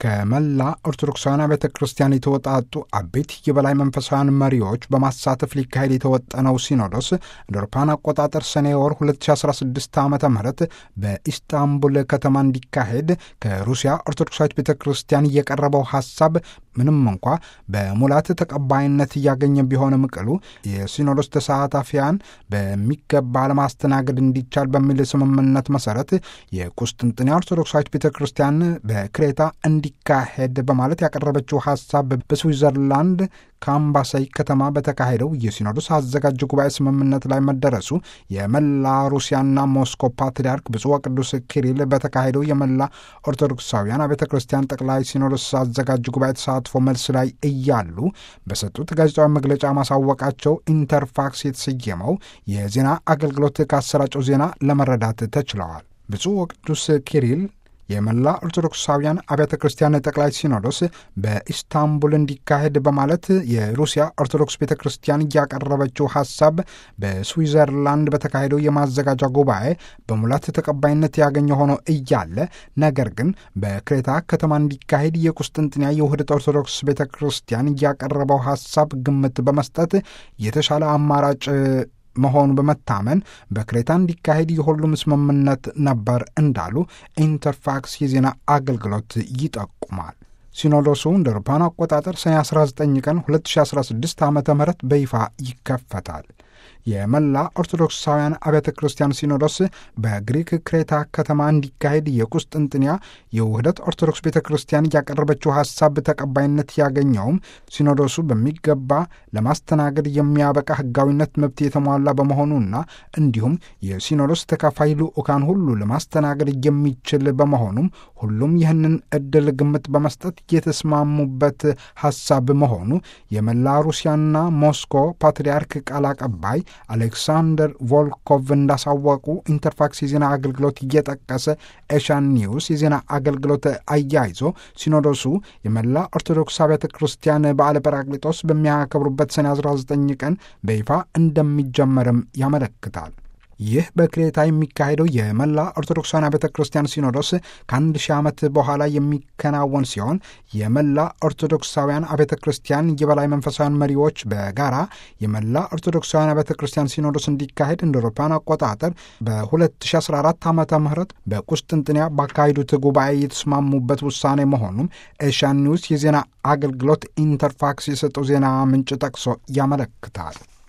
ከመላ ኦርቶዶክሳውያን ቤተ ክርስቲያን የተወጣጡ አቤት የበላይ መንፈሳውያን መሪዎች በማሳተፍ ሊካሄድ የተወጠነው ሲኖዶስ እንደ አውሮፓውያን አቆጣጠር ሰኔ ወር 2016 ዓ ም በኢስታንቡል ከተማ እንዲካሄድ ከሩሲያ ኦርቶዶክሳዊት ቤተ ክርስቲያን የቀረበው ሀሳብ ምንም እንኳ በሙላት ተቀባይነት እያገኘ ቢሆንም ቅሉ የሲኖዶስ ተሳታፊያን በሚገባ ለማስተናገድ እንዲቻል በሚል ስምምነት መሰረት የቁስጥንጥንያ ኦርቶዶክሳዊት ቤተ ክርስቲያን በክሬታ እንዲካሄድ በማለት ያቀረበችው ሀሳብ በስዊዘርላንድ ከአምባሳይ ከተማ በተካሄደው የሲኖዶስ አዘጋጅ ጉባኤ ስምምነት ላይ መደረሱ የመላ ሩሲያና ሞስኮ ፓትርያርክ ብፁዕ ወቅዱስ ኪሪል በተካሄደው የመላ ኦርቶዶክሳውያን አብያተ ክርስቲያን ጠቅላይ ሲኖዶስ አዘጋጅ ጉባኤ ተሳትፎ መልስ ላይ እያሉ በሰጡት ጋዜጣዊ መግለጫ ማሳወቃቸው ኢንተርፋክስ የተሰየመው የዜና አገልግሎት ካሰራጨው ዜና ለመረዳት ተችለዋል። ብፁዕ ወቅዱስ ኪሪል የመላ ኦርቶዶክሳውያን አብያተ ክርስቲያን ጠቅላይ ሲኖዶስ በኢስታንቡል እንዲካሄድ በማለት የሩሲያ ኦርቶዶክስ ቤተ ክርስቲያን እያቀረበችው ሀሳብ በስዊዘርላንድ በተካሄደው የማዘጋጃ ጉባኤ በሙላት ተቀባይነት ያገኘ ሆኖ እያለ ነገር ግን በክሬታ ከተማ እንዲካሄድ የቁስጥንጥንያ የውህደት ኦርቶዶክስ ቤተ ክርስቲያን እያቀረበው ሀሳብ ግምት በመስጠት የተሻለ አማራጭ መሆኑ በመታመን በክሬታ እንዲካሄድ የሁሉም ስምምነት ነበር እንዳሉ ኢንተርፋክስ የዜና አገልግሎት ይጠቁማል። ሲኖዶሱ እንደ አውሮፓውያን አቆጣጠር ሰኔ 19 ቀን 2016 ዓ ም በይፋ ይከፈታል። የመላ ኦርቶዶክሳውያን አብያተ ክርስቲያን ሲኖዶስ በግሪክ ክሬታ ከተማ እንዲካሄድ የቁስጥንጥንያ የውህደት ኦርቶዶክስ ቤተ ክርስቲያን ያቀረበችው ሀሳብ ተቀባይነት ያገኘውም ሲኖዶሱ በሚገባ ለማስተናገድ የሚያበቃ ሕጋዊነት መብት የተሟላ በመሆኑና እንዲሁም የሲኖዶስ ተካፋይ ልዑካን ሁሉ ለማስተናገድ የሚችል በመሆኑም ሁሉም ይህንን እድል ግምት በመስጠት የተስማሙበት ሀሳብ መሆኑ የመላ ሩሲያና ሞስኮ ፓትርያርክ ቃል አቀባይ አሌክሳንደር ቮልኮቭ እንዳሳወቁ ኢንተርፋክስ የዜና አገልግሎት እየጠቀሰ ኤሻን ኒውስ የዜና አገልግሎት አያይዞ ሲኖዶሱ የመላ ኦርቶዶክስ አብያተ ክርስቲያን በዓለ ጰራቅሊጦስ በሚያከብሩበት ሰኔ 19 ቀን በይፋ እንደሚጀመርም ያመለክታል። ይህ በክሬታ የሚካሄደው የመላ ኦርቶዶክሳውያን ቤተ ክርስቲያን ሲኖዶስ ከአንድ ሺህ ዓመት በኋላ የሚከናወን ሲሆን የመላ ኦርቶዶክሳውያን አብያተ ክርስቲያን የበላይ መንፈሳውያን መሪዎች በጋራ የመላ ኦርቶዶክሳውያን አብያተ ክርስቲያን ሲኖዶስ እንዲካሄድ እንደ አውሮፓውያን አቆጣጠር በ2014 ዓ ም በቁስጥንጥንያ ባካሄዱት ጉባኤ የተስማሙበት ውሳኔ መሆኑም ኤሻን ኒውስ የዜና አገልግሎት ኢንተርፋክስ የሰጠው ዜና ምንጭ ጠቅሶ ያመለክታል።